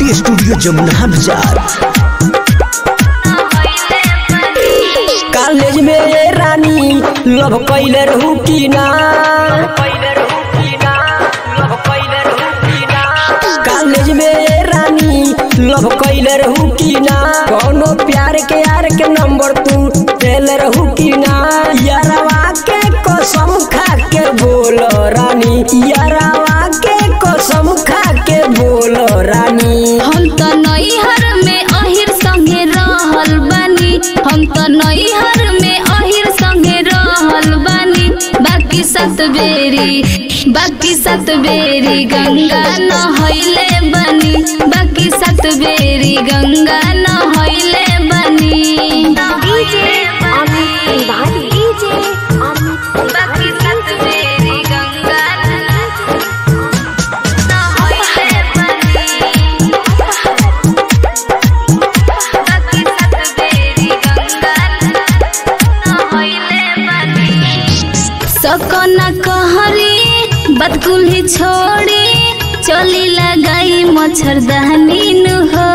beauty studio Jamuna बाजार college में ये रानी लव कैले रहू की ना कॉलेज में ये रानी लव कैले रहू की ना कोनो प्यार के यार के नंबर तू देले रहू की ना यारवा के कसम खा के बोलो रानी यारवा के कसम खा के बोलो रानी हम त नैहर में अहिर संगे रहल बानी हम त नैहर में अहिर संगे रहल बानी बाकी सात बेरी बाकी सात बेरी गंगा नहैले बनी बाकी सात बेरी गंगा नहैले बनी बाकी सात बेरी गंगा नहैले बनी बाकी सात बेरी गंगा नहैले बनी सकना कहरी बदकुल्ही छोड़ी चली लगाई मच्छरदानी नु हो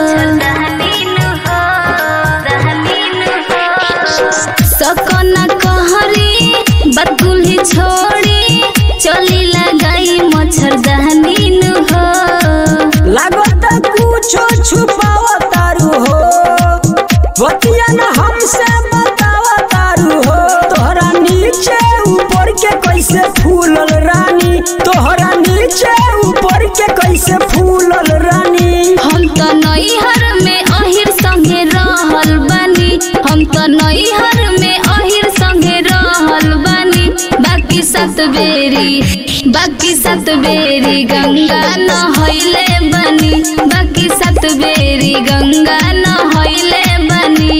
सकना कहरी बदकुल्ही छोड़ी चली लगाई मच्छरदानी नु हो लागत कुछो छुपाव तारू हो बतिया न हमसे बताव तारू हो तोहरा नीचे ऊपर के कैसे फूलल रानी तोहरा नीचे ऊपर के कैसे फूलल रानी हम त नैहर में अहिर संगे रहल बानी हम त नैहर में अहिर संगे रहल बानी बाकी सात बेरी बाकी सात बेरी गंगा नहैले बनी बाकी सात बेरी गंगा नहैले बनी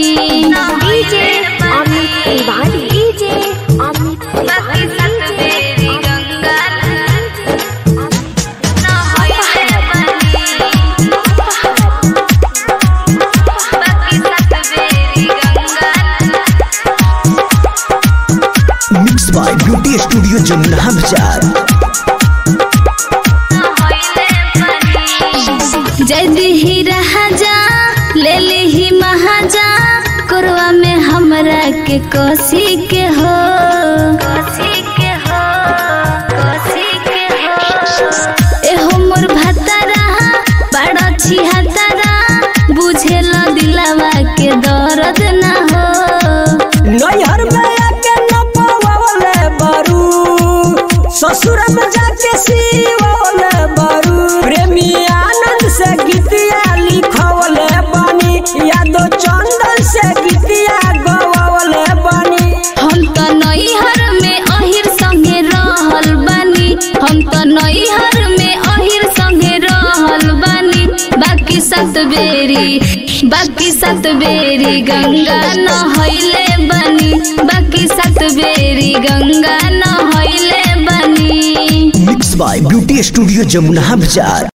बाकी सात बेरी गंगा नहैले बनी बाकी सात बेरी Ganga mix by beauty studio Jamuna Bazar जदी ही राजा ले ली ही महाजा कोरवा में हमरा के कोसी के हो कोसी के हो कोसी के हो एहो मोर भतारा बड़ा छिहतारा बुझेल दिलावा के दर्द ना हो नैहर में आके न पवावले बारू ससुर में जाके सीवले बारू प्रेमी आनंद से गीतिया लिखवले बानी यादो चंदन से गीतिया गवले बानी हम त नैहर में अहिर संगे रहल बानी हम त नैहर में अहिर संगे रहल बानी बाकी सात बेरी बाकी सात बेरी गंगा नहैले बनी बाकी सात बेरी गंगा नहैले बनी mix by beauty studio Jamuna बाजार